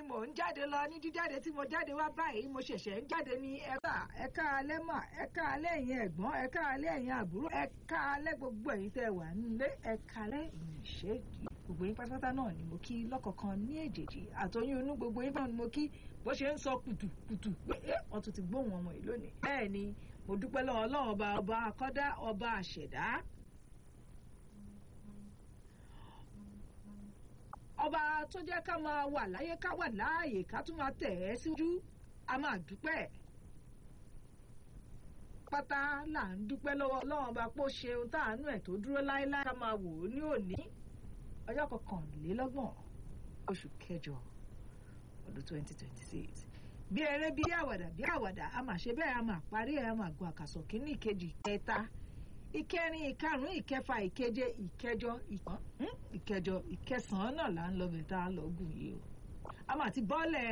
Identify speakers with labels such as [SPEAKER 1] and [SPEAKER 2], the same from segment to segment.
[SPEAKER 1] mò ń jáde lọ ní jíjáde tí mo jáde wá báyìí mo ṣẹ̀ṣẹ̀ ń jáde ní ẹ̀ka ẹ̀ka alẹ́ mà ẹ̀ka alẹ́ ẹ̀yin ẹ̀gbọ́n ẹ̀ka alẹ́ ẹ̀yin àbúrò ẹ̀ka alẹ́ gbogbo ẹ̀yin tẹ́ wà nílé ẹ̀ka alẹ́ ìṣe gbogbo yín pátápátá náà ni mo kí lọ́kọ̀ọ̀kan ní èjèèjì àtọyún inú gbogbo yín náà ni mo kí bó ṣe ń sọ kùtùkùtù pé wọ́n tún ti gbóhùn ọmọ yìí lónìí bẹ́ẹ̀ ni mo dúpẹ́ lọ́wọ́ ọlọ́run ọba ọba akọ́dá ọba àṣẹ̀dá ọba tó jẹ́ ká máa wà láyé ká wà láàyè ká tún máa tẹ̀ ẹ́ síwájú a máa dúpẹ́ pátá là ń dúpẹ́ lọ́wọ́ ọlọ́run ọba pé ó ṣe ohun táàánú ẹ̀ tó dúró láéláé ká máa wò ó ní òní ọjọ́ kọkànlélọ́gbọ̀n oṣù kẹjọ ọdún twenty twenty six bí eré bí àwàdà bí àwàdà a máa ṣe bẹ́ẹ̀ a máa parí ẹ̀ a máa gun àkàsọ̀ kínní ìkejì kẹta ìkẹrin ìkarùn ìkẹfà ìkeje ìkẹjọ ìkan ìkẹjọ ìkẹsànán náà là ń lọ bẹ̀ tá a lọ gùn yìí o a máa ti bọ́lẹ̀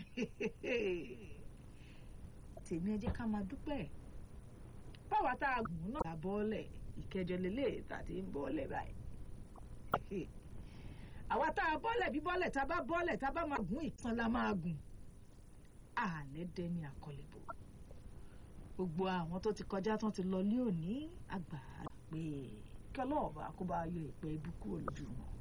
[SPEAKER 1] tèmi ẹ jẹ́ ká máa dúpẹ́ báwa tá a gùn náà la bọ́lẹ̀ ìkẹjọ lélẹ̀ tàbí ń bọ́lẹ̀ báyìí àwa tá a bọ́lẹ̀ bí bọ́lẹ̀ tá a bá bọ́lẹ̀ tá a bá máa gùn ìkan la máa gùn àlẹ́ dẹni àkọlẹ̀bọ̀ gbogbo àwọn tó ti kọjá tán ti lọ lé òní àgbà pé kí ọlọ́ọ̀bà kó bá yọ ìpẹ́ ibú kúrò lójú wọn.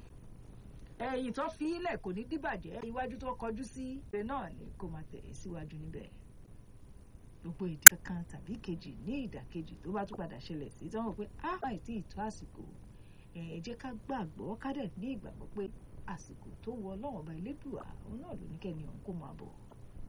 [SPEAKER 1] ẹ̀yìn tó fi ilẹ̀ kò ní dìbàjẹ́ iwájú tó kọjú sí ìrẹ́ náà ni kó máa tẹ̀ síwájú níbẹ̀. gbogbo ìdí kankan tàbí kejì ní ìdàkejì tó bá tún padà ṣẹlẹ̀ sí tí wọ́n pé á máa tí ì tó àsìkò ẹ jẹ́ ká gbàgbọ́ ká dẹ̀ ní ìgbàgbọ́ pé àsìkò tó wọ ọlọ́run ọba elédùà òun náà ló ní kẹ́ni ọ̀hún kó máa bọ̀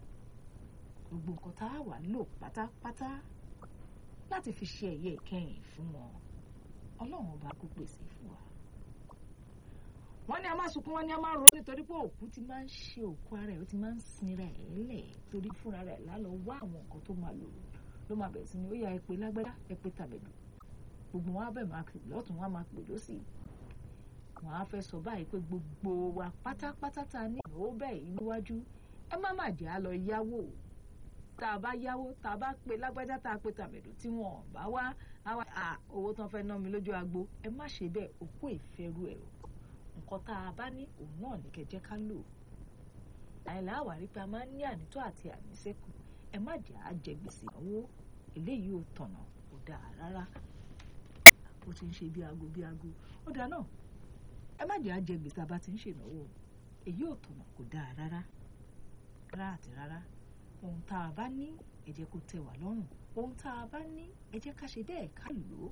[SPEAKER 1] gbogbo nǹkan tá a wà lò pátápátá láti fi ṣe ẹ̀yẹ ìkẹyìn fún wọn ọlọ́run ọba kó pèsè fún wa. wọ́n ní a máa sunkún wọ́n ní a máa ro nítorí pé òkú ti máa ń ṣe òkú ara ẹ̀ ó ti máa ń sinra ẹ̀ lẹ̀ torí fúnra rẹ̀ lálọ́ wá àwọn nǹkan tó máa lò ló máa bẹ̀rẹ̀ sí ni ó yà ẹ pé lágbádá ẹ pé tàbẹ̀dù gbogbo wọn á bẹ̀ máa pè lọ́tún wọn á máa pè lọ́sì wọn á fẹ́ sọ báyìí pé gbogbo wa pátápátá ta ní ìnáwó bẹ́ẹ̀ níwájú ẹ má má jẹ́ á lọ yáwó tá a bá yáwó tá a bá pe lágbájá tá a pe tàmẹ̀dù tí wọn bá wá àwa à owó tán fẹ́ ná mi lójú agbo ẹ má ṣe bẹ́ẹ̀ òkú ìfẹ́rù ẹ̀ o nǹkan tá a bá ní òun náà ní kẹjẹ́ ká lò àìlà àwárí pé a máa ń ní ànító àti àníṣẹ́kù ẹ má jẹ́ á jẹ gbèsè ìnáwó eléyìí ò tọ̀nà kò dáa rárá ó ti ń ṣe bí aago bí aago ó dáa náà ẹ má jẹ́ á jẹ gbèsè àbá ti ń ṣènáwó èyí ò tọ̀nà kò dáa rárá rárá àti rárá ohun tá a bá ní ẹ jẹ́ kó tẹ́ wá lọ́rùn ohun tá a bá ní ẹ jẹ́ ká ṣe bẹ́ẹ̀ ká lò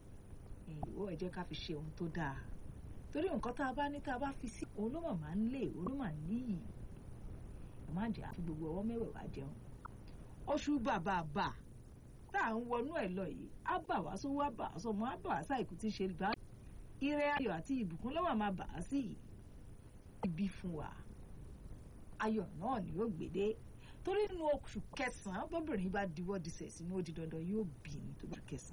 [SPEAKER 1] ó ẹ jẹ́ ká fi ṣe ohun tó dáa torí nǹkan tá a bá ní tá a bá fi sí òun ló mà máa ń lé òun ló mà níyì ẹ má jẹ́ àfi gbogbo ọwọ́ mẹ́wẹ̀ẹ̀wá jẹun oṣù bàbàbà tá à ń wọnú ẹ̀ lọ yìí á bà wá sówó á bà á sọmọ á bà á sáìkú tí ń ṣe bá ire ayọ̀ àti ìbùkún lọ́wọ́ máa bà á sí ibi fún wa ayọ̀ náà ni ó gbèdé torí nínú oṣù kẹsàn-án bọ́bìnrin bá diwọ́ disẹ̀ sínú ó di dandan yóò bí ní tóbi kẹsàn-án.